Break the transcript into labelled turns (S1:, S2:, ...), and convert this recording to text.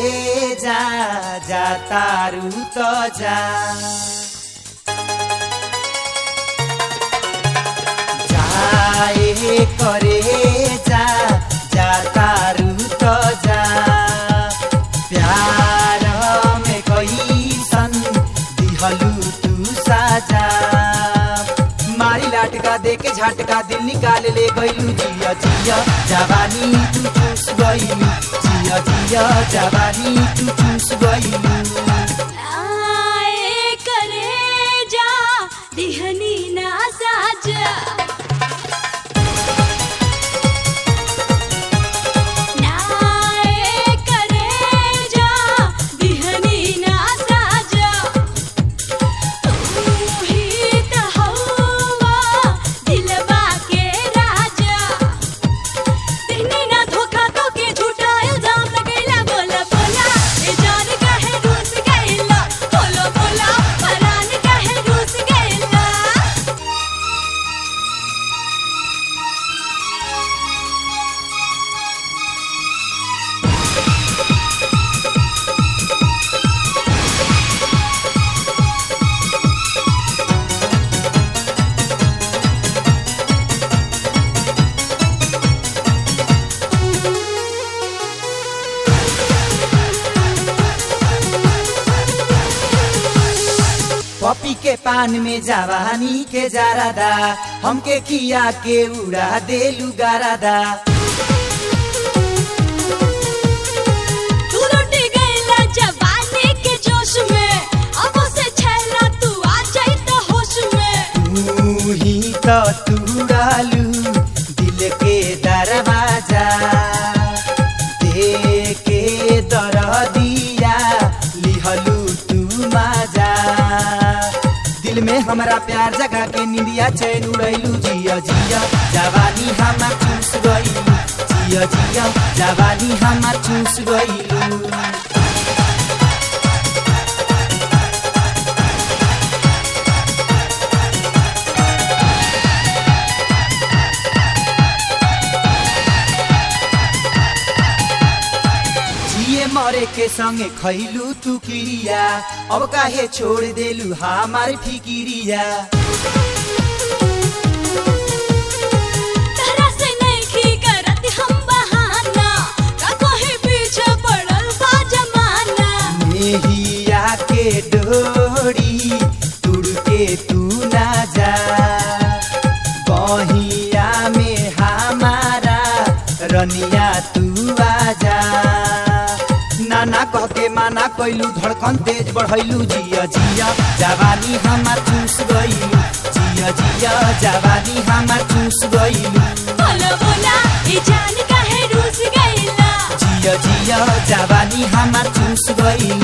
S1: जा जा तारू त जा जाए करे जा जा तारू त जा प्यार में कैसन दिहलू तू साजा मारी लाटका दे के झटका दिल निकाल ले गईलू जिया जिया जवानी तू चूस गईलू जिया जिया जवानी तू चूस गईलू
S2: आए करे जा दिहनी ना साजा नाए करे जा दिहनी ना साजा तू ही त हवा दिलवा के राजा दिहनी ना धोखा तो के झूठा इल्जाम लगैला बोला बोला ए जान काहे रूस गइला बोलो बोला परान काहे रूस गइला
S1: पपी के पान में जवानी के जारादा हमके खिया के उड़ा देलू गारादा
S2: तू लुट गइला जवानी के जोश में अब से छैला तू आ जाई त होश में
S1: तू ही तो तुड़ालू दिल के दरवाजा दे के दर दिया लिहलू तू माजा दिल में हमरा प्यार जगा के निंदिया चैन उड़ैलू जिया जिया जवानी हमार चूस गईलू जिया जिया जवानी हमार चूस गईलू जिए मरे के संगे खैलू तू किरिया अब काहे छोड़ देलू हमार फिकिरिया
S2: तहरा से नहीं करत हम बहाना का कोई पीछे पड़ल बा जमाना
S1: मेहिया के डोरी तुड़ के तू ना जा बहिया में हमारा रनिया तू आजा नाना कह के माना कैलू धड़कन तेज बढ़ैलू जिया जिया जवानी हमार चूस गईलू जिया जिया जवानी हमार चूस गईलू
S2: बोला बोला ई जान काहे रूस गइला
S1: जिया जिया जवानी हमार चूस गईलू